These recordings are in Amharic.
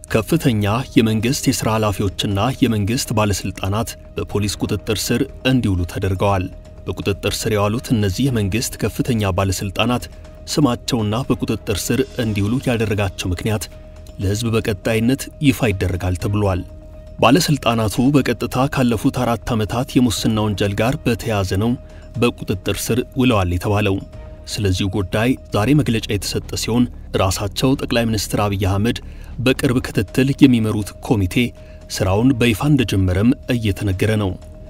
ከፍተኛ የመንግሥት የሥራ ኃላፊዎችና የመንግሥት ባለሥልጣናት በፖሊስ ቁጥጥር ስር እንዲውሉ ተደርገዋል። በቁጥጥር ስር የዋሉት እነዚህ የመንግሥት ከፍተኛ ባለሥልጣናት ስማቸውና በቁጥጥር ስር እንዲውሉ ያደረጋቸው ምክንያት ለሕዝብ በቀጣይነት ይፋ ይደረጋል ተብሏል። ባለሥልጣናቱ በቀጥታ ካለፉት አራት ዓመታት የሙስና ወንጀል ጋር በተያያዘ ነው በቁጥጥር ስር ውለዋል የተባለው። ስለዚሁ ጉዳይ ዛሬ መግለጫ የተሰጠ ሲሆን ራሳቸው ጠቅላይ ሚኒስትር አብይ አህመድ በቅርብ ክትትል የሚመሩት ኮሚቴ ሥራውን በይፋ እንደጀመረም እየተነገረ ነው።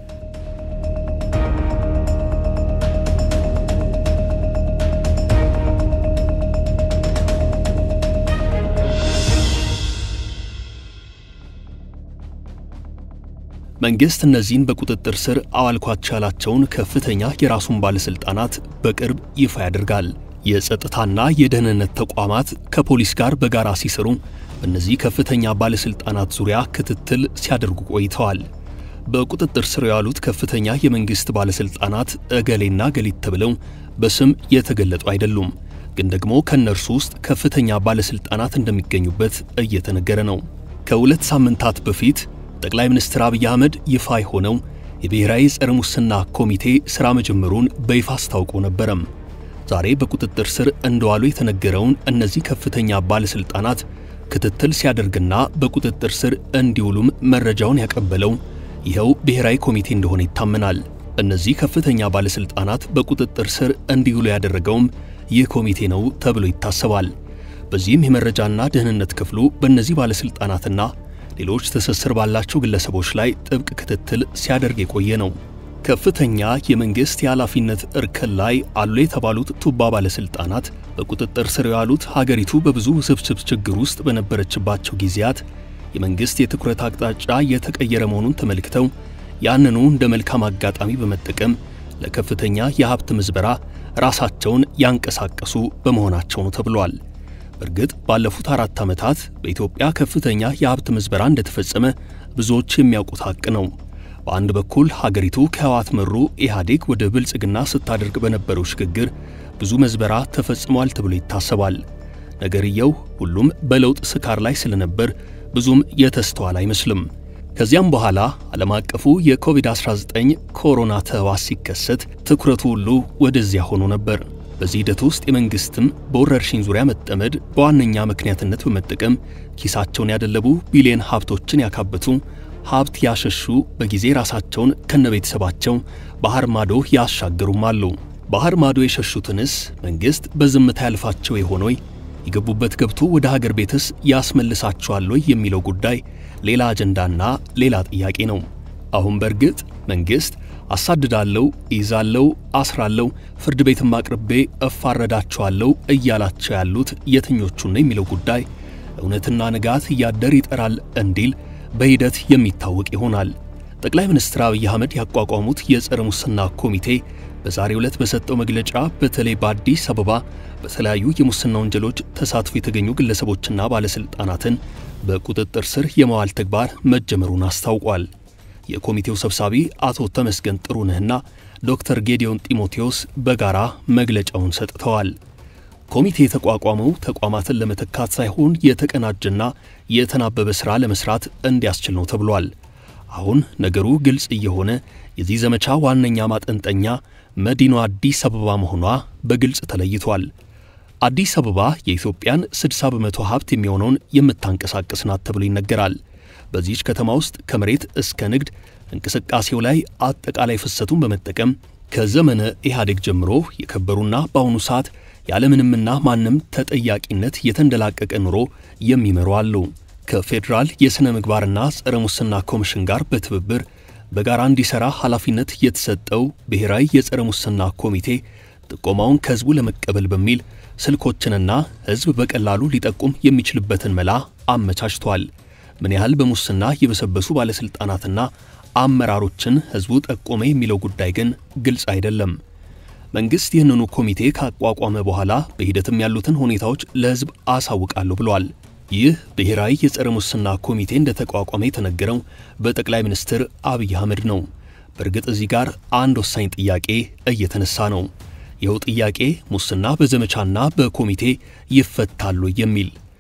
መንግሥት እነዚህን በቁጥጥር ስር አዋልኳቸው ያላቸውን ከፍተኛ የራሱን ባለሥልጣናት በቅርብ ይፋ ያደርጋል። የጸጥታና የደህንነት ተቋማት ከፖሊስ ጋር በጋራ ሲሰሩ በእነዚህ ከፍተኛ ባለሥልጣናት ዙሪያ ክትትል ሲያደርጉ ቆይተዋል። በቁጥጥር ስር ያሉት ከፍተኛ የመንግሥት ባለሥልጣናት እገሌና ገሊት ተብለው በስም የተገለጡ አይደሉም። ግን ደግሞ ከእነርሱ ውስጥ ከፍተኛ ባለሥልጣናት እንደሚገኙበት እየተነገረ ነው። ከሁለት ሳምንታት በፊት ጠቅላይ ሚኒስትር አብይ አህመድ ይፋ የሆነው የብሔራዊ ጸረ ሙስና ኮሚቴ ሥራ መጀመሩን በይፋ አስታውቆ ነበረም። ዛሬ በቁጥጥር ስር እንደዋሉ የተነገረውን እነዚህ ከፍተኛ ባለሥልጣናት ክትትል ሲያደርግና በቁጥጥር ስር እንዲውሉም መረጃውን ያቀበለው ይኸው ብሔራዊ ኮሚቴ እንደሆነ ይታመናል። እነዚህ ከፍተኛ ባለሥልጣናት በቁጥጥር ስር እንዲውሉ ያደረገውም ይህ ኮሚቴ ነው ተብሎ ይታሰባል። በዚህም የመረጃና ደህንነት ክፍሉ በእነዚህ ባለሥልጣናትና ሌሎች ትስስር ባላቸው ግለሰቦች ላይ ጥብቅ ክትትል ሲያደርግ የቆየ ነው። ከፍተኛ የመንግሥት የኃላፊነት እርከን ላይ አሉ የተባሉት ቱባ ባለሥልጣናት በቁጥጥር ስር የዋሉት ሀገሪቱ በብዙ ውስብስብ ችግር ውስጥ በነበረችባቸው ጊዜያት የመንግሥት የትኩረት አቅጣጫ የተቀየረ መሆኑን ተመልክተው ያንኑ እንደ መልካም አጋጣሚ በመጠቀም ለከፍተኛ የሀብት ምዝበራ ራሳቸውን ያንቀሳቀሱ በመሆናቸው ነው ተብሏል። በእርግጥ ባለፉት አራት ዓመታት በኢትዮጵያ ከፍተኛ የሀብት ምዝበራ እንደተፈጸመ ብዙዎች የሚያውቁት ሐቅ ነው። በአንድ በኩል ሀገሪቱ ከህወሓት መሩ ኢህአዴግ ወደ ብልጽግና ስታደርግ በነበረው ሽግግር ብዙ መዝበራ ተፈጽሟል ተብሎ ይታሰባል። ነገርየው ሁሉም በለውጥ ስካር ላይ ስለነበር ብዙም የተስተዋል አይመስልም። ከዚያም በኋላ ዓለም አቀፉ የኮቪድ-19 ኮሮና ተህዋስ ሲከሰት ትኩረቱ ሁሉ ወደዚያ ሆኖ ነበር። በዚህ ሂደት ውስጥ የመንግስትም በወረርሽኝ ዙሪያ መጠመድ በዋነኛ ምክንያትነት በመጠቀም ኪሳቸውን ያደለቡ ቢሊየን ሀብቶችን ያካበቱ ሀብት ያሸሹ በጊዜ ራሳቸውን ከነቤተሰባቸው ባህር ማዶ ያሻገሩም አሉ። ባህር ማዶ የሸሹትንስ መንግስት በዝምታ ያልፋቸው የሆኖይ የገቡበት ገብቶ ወደ ሀገር ቤትስ ያስመልሳቸዋል ወይ የሚለው ጉዳይ ሌላ አጀንዳና ሌላ ጥያቄ ነው። አሁን በእርግጥ መንግስት አሳድዳለሁ፣ ይዛለሁ፣ አስራለሁ፣ ፍርድ ቤትም አቅርቤ እፋረዳቸዋለሁ እያላቸው ያሉት የትኞቹን ነው የሚለው ጉዳይ እውነትና ንጋት እያደር ይጠራል እንዲል በሂደት የሚታወቅ ይሆናል። ጠቅላይ ሚኒስትር አብይ አህመድ ያቋቋሙት የጸረ ሙስና ኮሚቴ በዛሬው ዕለት በሰጠው መግለጫ በተለይ በአዲስ አበባ በተለያዩ የሙስና ወንጀሎች ተሳትፎ የተገኙ ግለሰቦችና ባለሥልጣናትን በቁጥጥር ስር የመዋል ተግባር መጀመሩን አስታውቋል። የኮሚቴው ሰብሳቢ አቶ ተመስገን ጥሩነህና ዶክተር ጌዲዮን ጢሞቴዎስ በጋራ መግለጫውን ሰጥተዋል። ኮሚቴ የተቋቋመው ተቋማትን ለመተካት ሳይሆን የተቀናጀና የተናበበ ሥራ ለመሥራት እንዲያስችል ነው ተብሏል። አሁን ነገሩ ግልጽ እየሆነ የዚህ ዘመቻ ዋነኛ ማጠንጠኛ መዲናዋ አዲስ አበባ መሆኗ በግልጽ ተለይቷል። አዲስ አበባ የኢትዮጵያን 60 በመቶ ሀብት የሚሆነውን የምታንቀሳቅስ ናት ተብሎ ይነገራል። በዚህች ከተማ ውስጥ ከመሬት እስከ ንግድ እንቅስቃሴው ላይ አጠቃላይ ፍሰቱን በመጠቀም ከዘመነ ኢህአዴግ ጀምሮ የከበሩና በአሁኑ ሰዓት ያለምንምና ማንም ተጠያቂነት የተንደላቀቀ ኑሮ የሚመሩ አሉ። ከፌዴራል የሥነ ምግባርና ጸረ ሙስና ኮሚሽን ጋር በትብብር በጋራ እንዲሠራ ኃላፊነት የተሰጠው ብሔራዊ የጸረ ሙስና ኮሚቴ ጥቆማውን ከሕዝቡ ለመቀበል በሚል ስልኮችንና ሕዝብ በቀላሉ ሊጠቁም የሚችልበትን መላ አመቻችቷል። ምን ያህል በሙስና የበሰበሱ ባለሥልጣናትና አመራሮችን ሕዝቡ ጠቆመ የሚለው ጉዳይ ግን ግልጽ አይደለም። መንግሥት ይህንኑ ኮሚቴ ካቋቋመ በኋላ በሂደትም ያሉትን ሁኔታዎች ለሕዝብ አሳውቃለሁ ብሏል። ይህ ብሔራዊ የጸረ ሙስና ኮሚቴ እንደተቋቋመ የተነገረው በጠቅላይ ሚኒስትር አብይ አህመድ ነው። በእርግጥ እዚህ ጋር አንድ ወሳኝ ጥያቄ እየተነሳ ነው። ይኸው ጥያቄ ሙስና በዘመቻና በኮሚቴ ይፈታሉ የሚል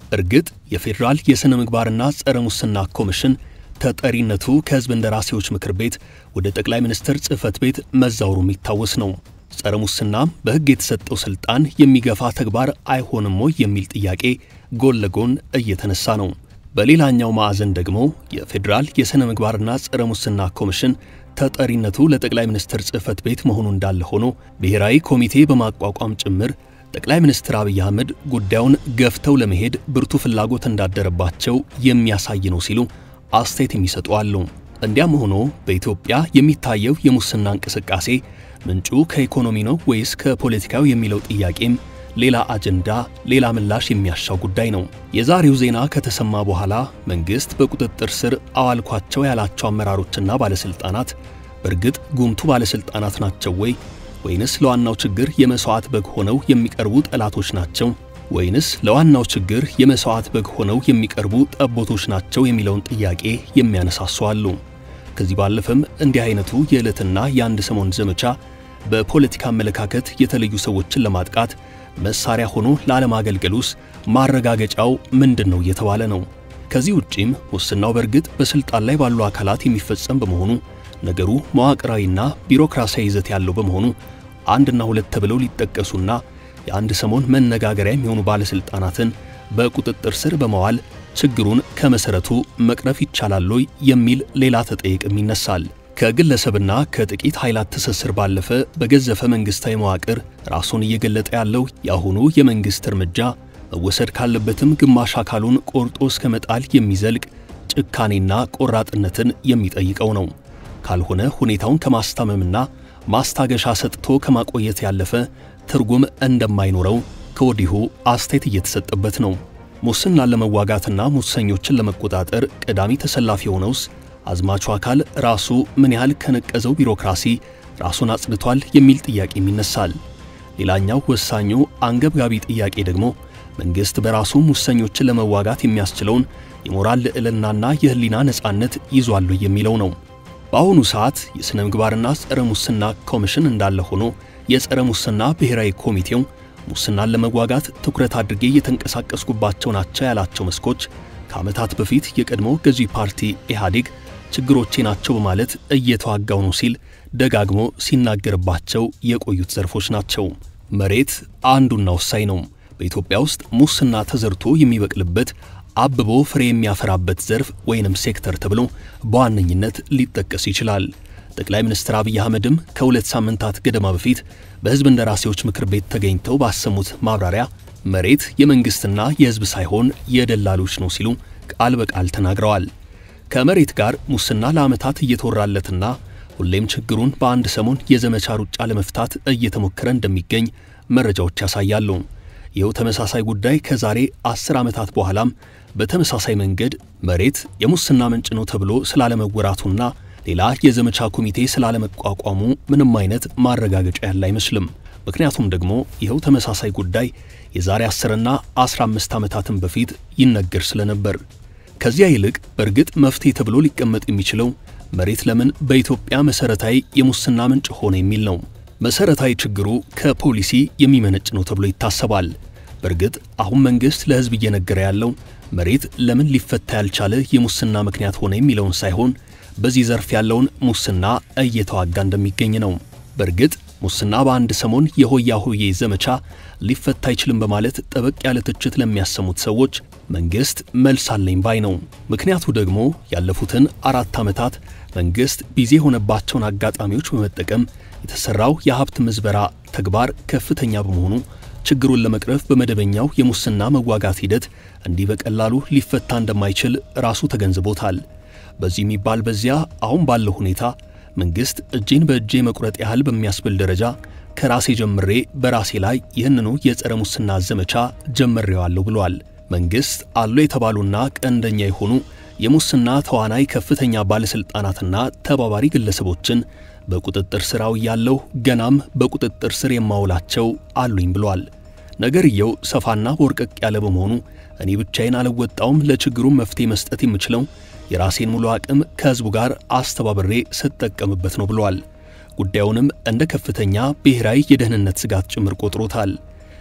እርግጥ የፌዴራል የሥነ ምግባርና ጸረ ሙስና ኮሚሽን ተጠሪነቱ ከሕዝብ እንደራሴዎች ምክር ቤት ወደ ጠቅላይ ሚኒስትር ጽሕፈት ቤት መዛወሩ የሚታወስ ነው። ጸረ ሙስናም በሕግ የተሰጠው ሥልጣን የሚገፋ ተግባር አይሆንም ወይ የሚል ጥያቄ ጎን ለጎን እየተነሳ ነው። በሌላኛው ማዕዘን ደግሞ የፌዴራል የሥነ ምግባርና ጸረ ሙስና ኮሚሽን ተጠሪነቱ ለጠቅላይ ሚኒስትር ጽሕፈት ቤት መሆኑ እንዳለ ሆኖ ብሔራዊ ኮሚቴ በማቋቋም ጭምር ጠቅላይ ሚኒስትር አብይ አህመድ ጉዳዩን ገፍተው ለመሄድ ብርቱ ፍላጎት እንዳደረባቸው የሚያሳይ ነው ሲሉ አስተያየት የሚሰጡ አሉ። እንዲያም ሆኖ በኢትዮጵያ የሚታየው የሙስና እንቅስቃሴ ምንጩ ከኢኮኖሚ ነው ወይስ ከፖለቲካው የሚለው ጥያቄም ሌላ አጀንዳ፣ ሌላ ምላሽ የሚያሻው ጉዳይ ነው። የዛሬው ዜና ከተሰማ በኋላ መንግሥት በቁጥጥር ስር አዋልኳቸው ያላቸው አመራሮችና ባለሥልጣናት በእርግጥ ጉምቱ ባለሥልጣናት ናቸው ወይ ወይንስ ለዋናው ችግር የመሥዋዕት በግ ሆነው የሚቀርቡ ጠላቶች ናቸው ወይንስ ለዋናው ችግር የመሥዋዕት በግ ሆነው የሚቀርቡ ጠቦቶች ናቸው የሚለውን ጥያቄ የሚያነሳሱ አሉ። ከዚህ ባለፈም እንዲህ አይነቱ የዕለትና የአንድ ሰሞን ዘመቻ በፖለቲካ አመለካከት የተለዩ ሰዎችን ለማጥቃት መሳሪያ ሆኖ ላለማገልገሉስ ማረጋገጫው ምንድን ነው እየተባለ ነው። ከዚህ ውጪም ሙስናው በእርግጥ በስልጣን ላይ ባሉ አካላት የሚፈጸም በመሆኑ ነገሩ መዋቅራዊና ቢሮክራሲያዊ ይዘት ያለው በመሆኑ አንድና ሁለት ተብለው ሊጠቀሱና የአንድ ሰሞን መነጋገሪያ የሚሆኑ ባለስልጣናትን በቁጥጥር ስር በመዋል ችግሩን ከመሰረቱ መቅረፍ ይቻላል ወይ የሚል ሌላ ተጠይቅም ይነሳል። ከግለሰብና ከጥቂት ኃይላት ትስስር ባለፈ በገዘፈ መንግስታዊ መዋቅር ራሱን እየገለጠ ያለው የአሁኑ የመንግስት እርምጃ መወሰድ ካለበትም ግማሽ አካሉን ቆርጦ እስከ መጣል የሚዘልቅ ጭካኔና ቆራጥነትን የሚጠይቀው ነው። ካልሆነ ሁኔታውን ከማስታመምና ማስታገሻ ሰጥቶ ከማቆየት ያለፈ ትርጉም እንደማይኖረው ከወዲሁ አስተያየት እየተሰጠበት ነው። ሙስናን ለመዋጋትና ሙሰኞችን ለመቆጣጠር ቀዳሚ ተሰላፊ የሆነውስ አዝማቹ አካል ራሱ ምን ያህል ከነቀዘው ቢሮክራሲ ራሱን አጽድቷል የሚል ጥያቄም ይነሳል። ሌላኛው ወሳኙ አንገብጋቢ ጥያቄ ደግሞ መንግሥት በራሱ ሙሰኞችን ለመዋጋት የሚያስችለውን የሞራል ልዕልናና የሕሊና ነጻነት ይዟል የሚለው ነው። በአሁኑ ሰዓት የሥነ ምግባርና ጸረ ሙስና ኮሚሽን እንዳለ ሆኖ የጸረ ሙስና ብሔራዊ ኮሚቴው ሙስናን ለመዋጋት ትኩረት አድርጌ የተንቀሳቀስኩባቸው ናቸው ያላቸው መስኮች ከዓመታት በፊት የቀድሞ ገዢ ፓርቲ ኢህአዴግ ችግሮቼ ናቸው በማለት እየተዋጋው ነው ሲል ደጋግሞ ሲናገርባቸው የቆዩት ዘርፎች ናቸው። መሬት አንዱና ወሳኝ ነው። በኢትዮጵያ ውስጥ ሙስና ተዘርቶ የሚበቅልበት አብቦ ፍሬ የሚያፈራበት ዘርፍ ወይንም ሴክተር ተብሎ በዋነኝነት ሊጠቀስ ይችላል። ጠቅላይ ሚኒስትር አብይ አህመድም ከሁለት ሳምንታት ገደማ በፊት በሕዝብ እንደራሴዎች ምክር ቤት ተገኝተው ባሰሙት ማብራሪያ መሬት የመንግሥትና የሕዝብ ሳይሆን የደላሎች ነው ሲሉ ቃል በቃል ተናግረዋል። ከመሬት ጋር ሙስና ለዓመታት እየተወራለትና ሁሌም ችግሩን በአንድ ሰሞን የዘመቻ ሩጫ ለመፍታት እየተሞከረ እንደሚገኝ መረጃዎች ያሳያሉ። ይኸው ተመሳሳይ ጉዳይ ከዛሬ አስር ዓመታት በኋላም በተመሳሳይ መንገድ መሬት የሙስና ምንጭ ነው ተብሎ ስላለመወራቱና ሌላ የዘመቻ ኮሚቴ ስላለመቋቋሙ ምንም አይነት ማረጋገጫ ያለ አይመስልም። ምክንያቱም ደግሞ ይኸው ተመሳሳይ ጉዳይ የዛሬ 10ና 15 ዓመታትን በፊት ይነገር ስለነበር። ከዚያ ይልቅ በእርግጥ መፍትሄ ተብሎ ሊቀመጥ የሚችለው መሬት ለምን በኢትዮጵያ መሠረታዊ የሙስና ምንጭ ሆነ የሚል ነው። መሠረታዊ ችግሩ ከፖሊሲ የሚመነጭ ነው ተብሎ ይታሰባል። በእርግጥ አሁን መንግሥት ለሕዝብ እየነገረ ያለው መሬት ለምን ሊፈታ ያልቻለ የሙስና ምክንያት ሆነ የሚለውን ሳይሆን በዚህ ዘርፍ ያለውን ሙስና እየተዋጋ እንደሚገኝ ነው። በእርግጥ ሙስና በአንድ ሰሞን የሆያ ሆዬ ዘመቻ ሊፈታ አይችልም በማለት ጠበቅ ያለ ትችት ለሚያሰሙት ሰዎች መንግሥት መልስ አለኝ ባይ ነው። ምክንያቱ ደግሞ ያለፉትን አራት ዓመታት መንግሥት ቢዚ የሆነባቸውን አጋጣሚዎች በመጠቀም የተሠራው የሀብት ምዝበራ ተግባር ከፍተኛ በመሆኑ ችግሩን ለመቅረፍ በመደበኛው የሙስና መዋጋት ሂደት እንዲህ በቀላሉ ሊፈታ እንደማይችል ራሱ ተገንዝቦታል። በዚህ የሚባል በዚያ አሁን ባለው ሁኔታ መንግሥት እጄን በእጄ መቁረጥ ያህል በሚያስብል ደረጃ ከራሴ ጀምሬ በራሴ ላይ ይህንኑ የጸረ ሙስና ዘመቻ ጀምሬዋለሁ ብሏል። መንግሥት አሉ የተባሉና ቀንደኛ የሆኑ የሙስና ተዋናይ ከፍተኛ ባለሥልጣናትና ተባባሪ ግለሰቦችን በቁጥጥር ስር አውያለሁ፣ ገናም በቁጥጥር ስር የማውላቸው አሉኝ ብሏል። ነገርየው ሰፋና ቦርቀቅ ያለ በመሆኑ እኔ ብቻዬን አልወጣውም፣ ለችግሩ መፍትሄ መስጠት የምችለው የራሴን ሙሉ አቅም ከሕዝቡ ጋር አስተባብሬ ስጠቀምበት ነው ብሏል። ጉዳዩንም እንደ ከፍተኛ ብሔራዊ የደህንነት ስጋት ጭምር ቆጥሮታል።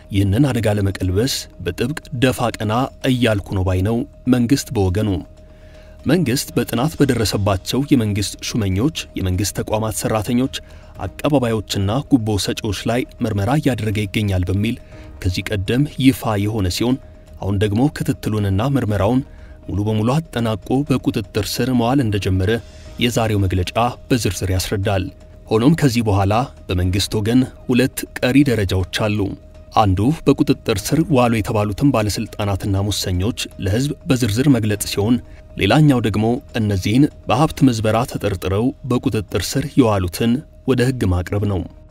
ይህንን አደጋ ለመቀልበስ በጥብቅ ደፋ ቀና እያልኩ ነው ባይ ነው መንግሥት በወገኑ። መንግሥት በጥናት በደረሰባቸው የመንግሥት ሹመኞች፣ የመንግሥት ተቋማት ሠራተኞች፣ አቀባባዮችና ጉቦ ሰጪዎች ላይ ምርመራ እያደረገ ይገኛል በሚል ከዚህ ቀደም ይፋ የሆነ ሲሆን አሁን ደግሞ ክትትሉንና ምርመራውን ሙሉ በሙሉ አጠናቆ በቁጥጥር ስር መዋል እንደጀመረ የዛሬው መግለጫ በዝርዝር ያስረዳል። ሆኖም ከዚህ በኋላ በመንግሥት ወገን ሁለት ቀሪ ደረጃዎች አሉ። አንዱ በቁጥጥር ስር ዋሉ የተባሉትን ባለሥልጣናትና ሙሰኞች ለሕዝብ በዝርዝር መግለጽ ሲሆን ሌላኛው ደግሞ እነዚህን በሀብት ምዝበራ ተጠርጥረው በቁጥጥር ስር የዋሉትን ወደ ሕግ ማቅረብ ነው።